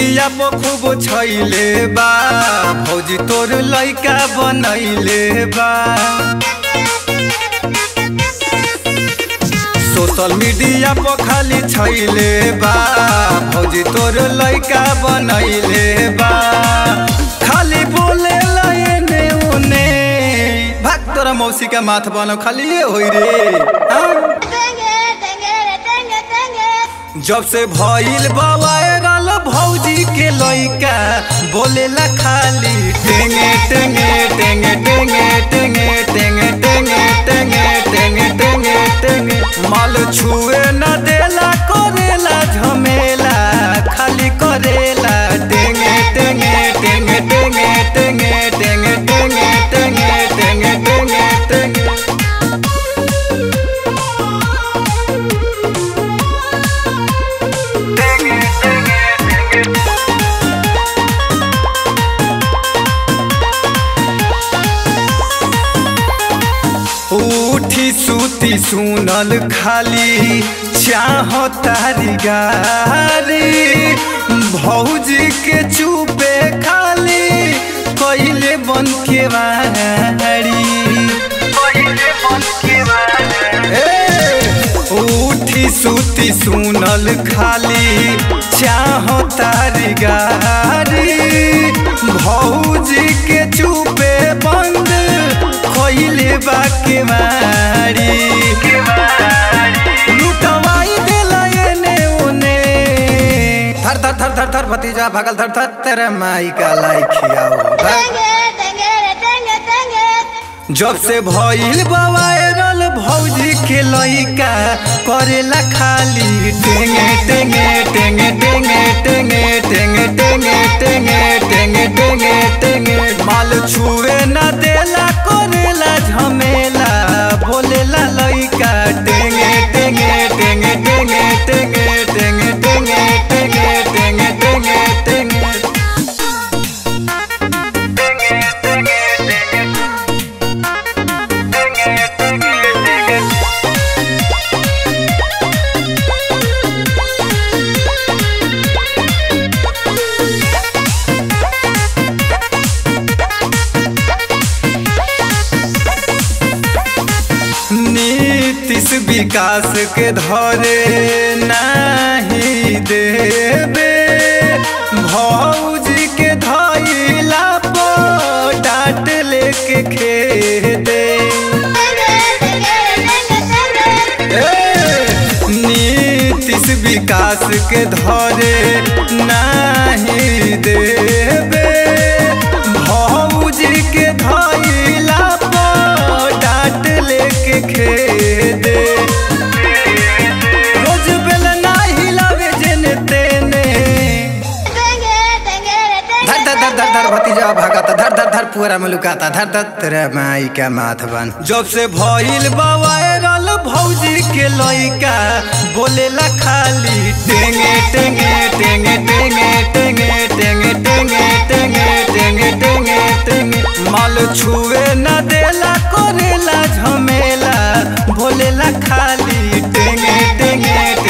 Media पर खूब छैले बा भौजी तोर लइका बनैले बा सोशल मीडिया पर खाली छैले बा भौजी तोर लइका बनैले बा खाली बोले एने उने भाग तोरा मौसी का माथ बनो खाली ये होई रे हाँ? जब से भइल बा वायरल भौजी के लइका बोलेला खाली टेंगे टेंगे टेंगे टेंगे टेंगे टेंगे टेंगे टेंगे टेंगे टेंगे टेंगे माल छुए न देला करेला झमेला खाली करेला टेंगे टेंगे टेंगे टेंगे टेंगे टेंगे टेंगे टेंगे टेंगे टेंगे टेंगे उठी सूती सुनल खाली चाह तारी गारी भौजी के चुपे खाली कैले बन के वारी ए, उठी सूती सुनल खाली चाह तारी गारी भौजी के चुपे बंद खइले बा के मारी लुटवाई देला एने ओने थर थर थर थर थर भतीजा भगल थर थर तेरे माई का लाई खियाओ धर। जब से भइल वायरल भौजी के लइका करेला खाली टेंगे टेंगे टेंगे टेंगे टेंगे टेंगे टेंगे टेंगे टेंगे टेंगे टेंगे माल छुए न देला करेला झमेला बोलेला लइका टेंगे टेंगे टेंगे टेंगे टेंगे टेंगे टेंगे टेंगे टेंगे टेंगे टेंगे नीतिश विकास के धरे नहीं देबे भौजी के धैला पर डांट लेके खेदे ए, नीतिश विकास के धरे नहीं देबे भौजी के धैला पर डांट लेके खेदे रोज बेल नाही लावे जेने तेने धर धर धर धर धर भतीजा भागता धर धर धर पूरा में लुकाता धर धर तेरे माई का माथ बन जब से भइल बा वायरल भौजी के लइका बोलेला खाली टेंगे टेंगे टेंगे टेंगे टेंगे टेंगे टेंगे टेंगे टेंगे टेंगे टेंगे माल छुए न देला करेला झमेला बोलेला खाली टेंगे टेंगे